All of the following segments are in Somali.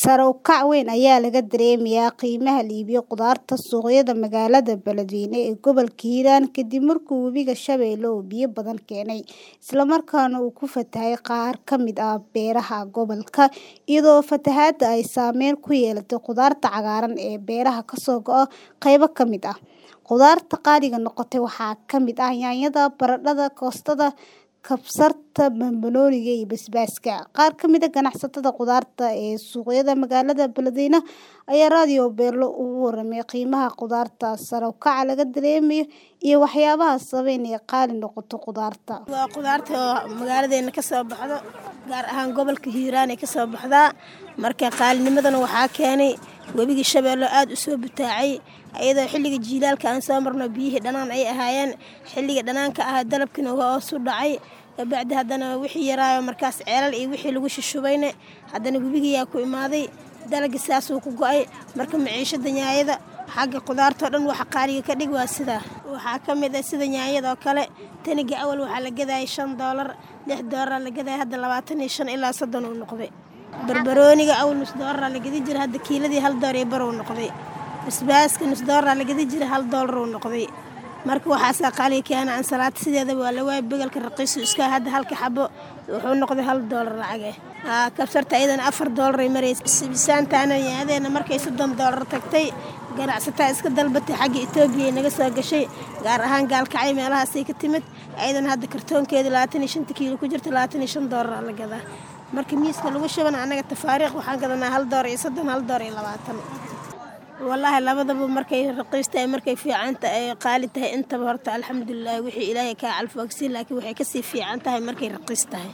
Sare u kac weyn ayaa laga dareemayaa qiimaha la iibiyo khudaarta suuqyada magaalada Beledweyne ee gobolka Hiiraan kadib markii Webiga Shabeelle uu biyo badan keenay, isla markaana uu ku fatahay qaar ka mid ah beeraha gobolka, iyadoo fatahaadda ay saameyn ku yeelatay khudaarta cagaaran ee beeraha ka soo go'a qaybo ka mid ah. Khudaarta qaaliga noqotay waxaa ka mid ah yaanyada, baradhada, koostada, kabsarta, bambaanooniga iyo basbaaska. Qaar ka mid ah ganacsatada khudaarta ee suuqyada magaalada Beledweyne ayaa Radio Beelo uga warramay qiimaha khudaarta, sare u kaca laga dareemayo iyo waxyaabaha sababa in ay qaali noqoto khudaarta. Waa khudaarta oo magaaladeena ka soo baxdo gaar ahaan gobolka Hiiraan ay ka soo baxdaa marka qaalinimadana waxaa keenay Webiga Shabeelle aad u soo butaacay iyadoo xilliga jiilaalka aan soo marno biyihii dhanaan ay ahaayeen xilliga dhanaanka ah dalabkiina waa hoos u dhacay kabacdi haddana wixii yaraayo markaas ceelal iyo wixii lagu shushubayne haddana webigayaa ku imaaday dalagii saasuu ku go'ay marka maciishada yaanyada xagga khudaartoo dhan waxa qaaliga ka dhig waa sidaa waxaa ka mid ah sida yaanyada oo kale taniga awal waxaa la gadayay shan doolar lix doolar la gadaya hadda labaatan iyo shan ilaa soddon uu noqday barbarooniga awal nus doolar la gadi jira hadda kiiladii hal door iyo bar uu noqday basbaaska nus doolar la gadi jira hal doolar uu noqday marka waxaasaa qaaliga keena ansalaata sideedaba waa la waayay begalka raqiisu iska hadda halka xabo wuxuu noqday hal doolar lacage kabsarta iyadana afar doolar ay maraysa sibisaantaana yaadeena markay soddon doolar tagtay ganacsataa iska dalbatay xagga etoobiya ay naga soo gashay gaar ahaan gaalkacay meelahaasay ka timid iyadana hadda kartoonkeeda labaatan iyo shanta kiilo ku jirta labaatan iyo shan doolar la gadaa marka miiska lagu shubana annaga tafaariikh waxaan gadanaa hal door iyo soddon hal door iyo labaatan wallaahi labadaba markay raqiis tahay markay fiican tahay qaali tahay intaba horta alxamdulilah wixii ilaahay kaa calfoogsiin laakiin waxay kasii fiican tahay markay raqiis tahay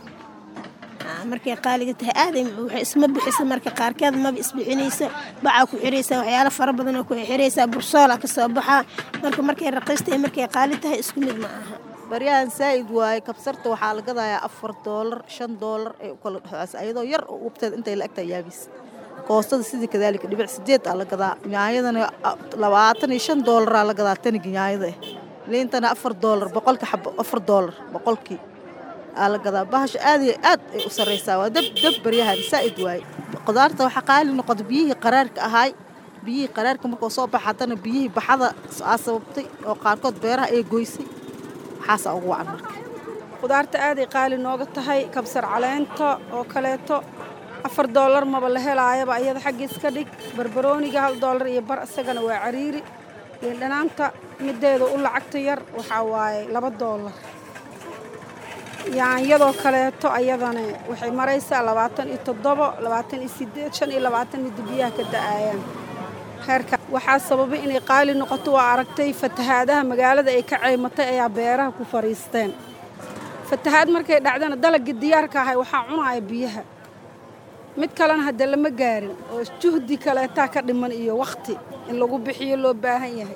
markay qaaliga tahay aaday waxay isma bixisa marka qaarkeed maba isbixinayso bacaa ku xiraysaa waxyaalo fara badan oo ku xiraysaa bursoola ka soo baxaa marka markay raqiis tahay markay qaali tahay isku mid ma aha baryahan saa'id waaye kabsarta waxaa la gadayaa afar doolar shan doolar ee u kala dhexeysa ayadoo yar oo ubteed intay la egtahay yaabis koostada sidii kadaalika dhibic sideed aa la gadaa yaanyadana labaatan iyo shan doolaraa la gadaa taniga yaanyada ah liintana afar doolar boqolka xabo afar doolar boqolkii aa la gadaa bahasha aad iyo aad ay u sarraysaa waa dab dab baryahan saa'id waaye khudaarta waxaa qaali noqota biyihii qaraarka ahaay biyihii qaraarka markuu soo baxa haddana biyihii baxada aa sababtay oo qaarkood beeraha ay goysay waxaasaa ugu wacan marka khudaarta aaday qaali nooga tahay kabsar caleenta oo kaleeto afar doolar maba la helaayaba iyada xaggiis ka dhig barbarooniga hal doolar iyo bar isagana waa cariiri liindhanaanta mideeda u lacagta yar waxaa waaye laba doolar yaanyadoo kaleeto ayadana waxay maraysaa labaatan iyo toddobo labaatan iyo sideed shan iyo labaatan midda biyaha ka da'aayaan heerka waxaa sababay inay qaali noqoto waa aragtay fatahaadaha magaalada ay ka ceymatay ayaa beeraha ku fadhiisteen fatahaad markay dhacdana dalagii diyaarka ahay waxaa cunaaya biyaha mid kalena hadda lama gaarin oo juhdi kaleetaa ka dhiman iyo wakhti in lagu bixiyo loo baahan yahay